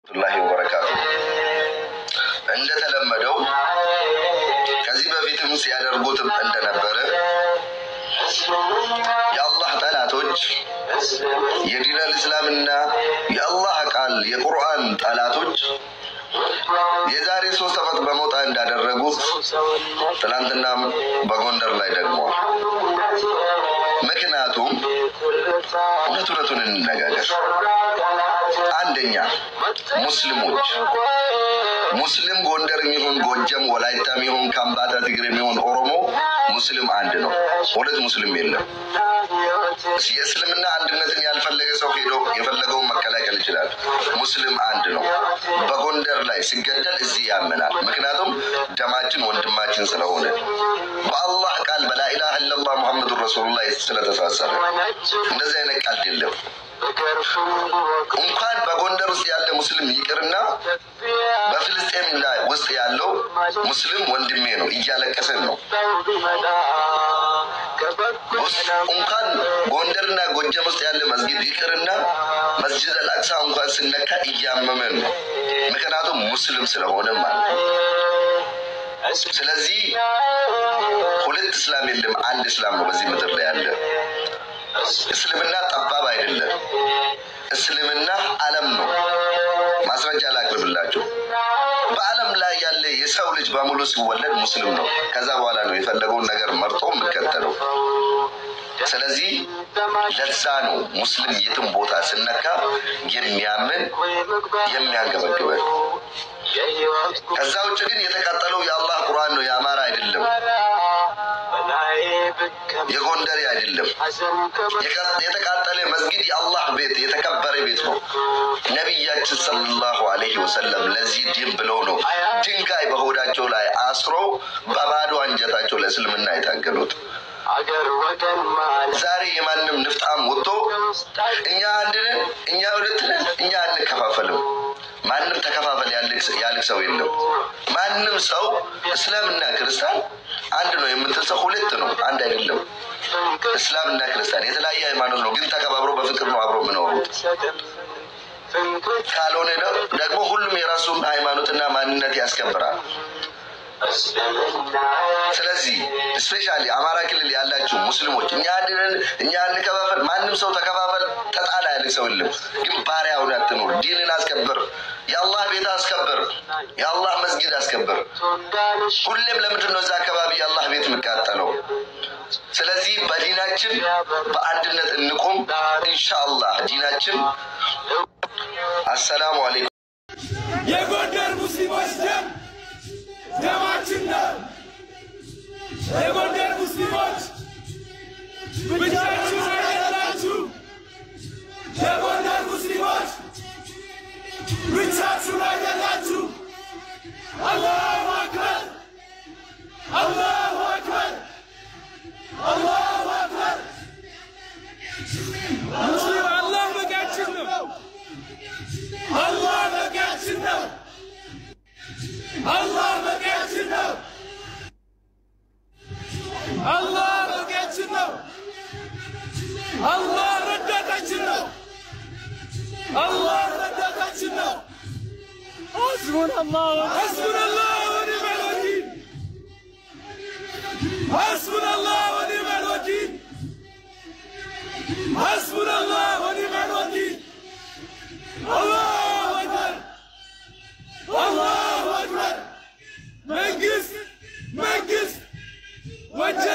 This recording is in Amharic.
ላሂ ወበረካቱ። እንደተለመደው ከዚህ በፊትም ሲያደርጉትም እንደነበረ የአላህ ጠላቶች የዲነል እስላምና የአላህ ቃል የቁርአን ጠላቶች የዛሬ ሶስት ዓመት በሞጣ እንዳደረጉት ትናንትናም በጎንደር ላይ ደግመዋል። ምክንያቱም እውነት እውነቱን እንነጋገር። አንደኛ ሙስሊሞች ሙስሊም ጎንደር የሚሆን ጎጀም፣ ወላይታ የሚሆን ከምባታ፣ ትግሬ የሚሆን ኦሮሞ ሙስሊም አንድ ነው። ሁለት ሙስሊም የለም። የእስልምና አንድነትን ያልፈለገ ሰው ሄዶ የፈለገውን መከላከል ይችላል። ሙስሊም አንድ ነው። በጎንደር ላይ ሲገደል እዚህ ያመናል። ምክንያቱም ደማችን ወንድማችን ስለሆነ በአላህ ቃል በላኢላሃ ኢለላህ ሙሐመዱን ረሱሉላህ ስለተሳሰረ እንደዚህ አይነት ቀልድ የለም። እንኳን በጎንደር ውስጥ ያለ ሙስሊም ይቅርና በፍልስጤም ላይ ውስጥ ያለው ሙስሊም ወንድሜ ነው፣ እያለቀሰን ነው። እንኳን ጎንደርና ጎጀም ውስጥ ያለ መስጊድ ይቅርና መስጅድ አልአቅሳ እንኳን ስነካ እያመመን ነው። ምክንያቱም ሙስሊም ስለሆነ ማለት ነው። ስለዚህ ሁለት እስላም የለም፣ አንድ እስላም ነው በዚህ ምድር ላይ ያለ። እስልምና ጠባብ አይደለም። እስልምና ዓለም ነው። ማስረጃ ላቅርብላችሁ። በዓለም ላይ ያለ የሰው ልጅ በሙሉ ሲወለድ ሙስሊም ነው። ከዛ በኋላ ነው የፈለገውን ነገር መርጦ የሚከተለው። ስለዚህ ለዛ ነው ሙስሊም የትም ቦታ ስነካ የሚያምን የሚያንገበግበን። ከዛ ውጭ ግን የተቃጠለው የአላህ ቁርአን ነው፣ የአማራ አይደለም፣ የጎንደሬ አይደለም። የተቃጠለ መስጊድ የአላህ ቤት የተከበረ ቤት ነው። ነቢያችን ሰለላሁ ዐለይሂ ወሰለም ለዚህ ዲን ብለው ነው ድንጋይ በሆዳቸው ላይ አስሮ በባዶ አንጀታቸው ለእስልምና የታገሉት። ዛሬ የማንም ንፍጣም ወጥቶ እኛ አንድ ነን፣ እኛ ሁለት ነን፣ እኛ አንከፋፈልም። ማንም ተከፋፈል ያልክ ሰው የለም። ማንም ሰው እስላምና ክርስቲያን አንድ ነው የምትል ሰው ሁለት ነው፣ አንድ አይደለም። እስላምና ክርስቲያን የተለያየ ሃይማኖት ነው፣ ግን ተከባብሮ በፍቅር ነው አብሮ የሚኖሩት። ካልሆነ ደግሞ ሁሉም የራሱን ሃይማኖትና ማንነት ያስከብራል። ስለዚህ ስፔሻሊ አማራ ክልል ያላችሁ ሙስሊሞች እኛ አንድነን እኛ እንከፋፈል፣ ማንም ሰው ተከፋፈል ተጣላ ያለ ሰው የለም። ግን ባሪያ ሆነህ አትኑር። ዲንን አስከብር፣ የአላህ ቤት አስከብር፣ የአላህ መስጊድ አስከብር። ሁሌም ለምንድን ነው እዛ አካባቢ የአላህ ቤት የሚቃጠለው? ስለዚህ በዲናችን በአንድነት እንቁም። ኢንሻአላህ ዲናችን። አሰላሙ አለይኩም። የጎንደር ሙስሊሞች ደም ደማችን ነው። የጎንደር ሙስሊሞች ብቻችሁን አይደላችሁ። የጎንደር ሙስሊሞች ብቻችሁን አይደላችሁ። አላሁ አክበር፣ አላሁ አክበር፣ አላሁ አክበር። ሙስሊም አላህ በቂያችን ነው። አላህ በቂያችን ነው። አላህ በቂያችን ነው። አላህ በቂያችን ነው። አላህ ረዳታችን ነው። አላህ ረዳታችን ነው። ሐስቡነላህ ሐስቡነላህ ወኒዕመል ወኪል ሐስቡነላህ ወኒዕመል ወኪል ሐስቡነላህ ወኒዕመል ወኪል አላሁ አክበር አላሁ አክበር። መንግስት መንግስት ወንጀል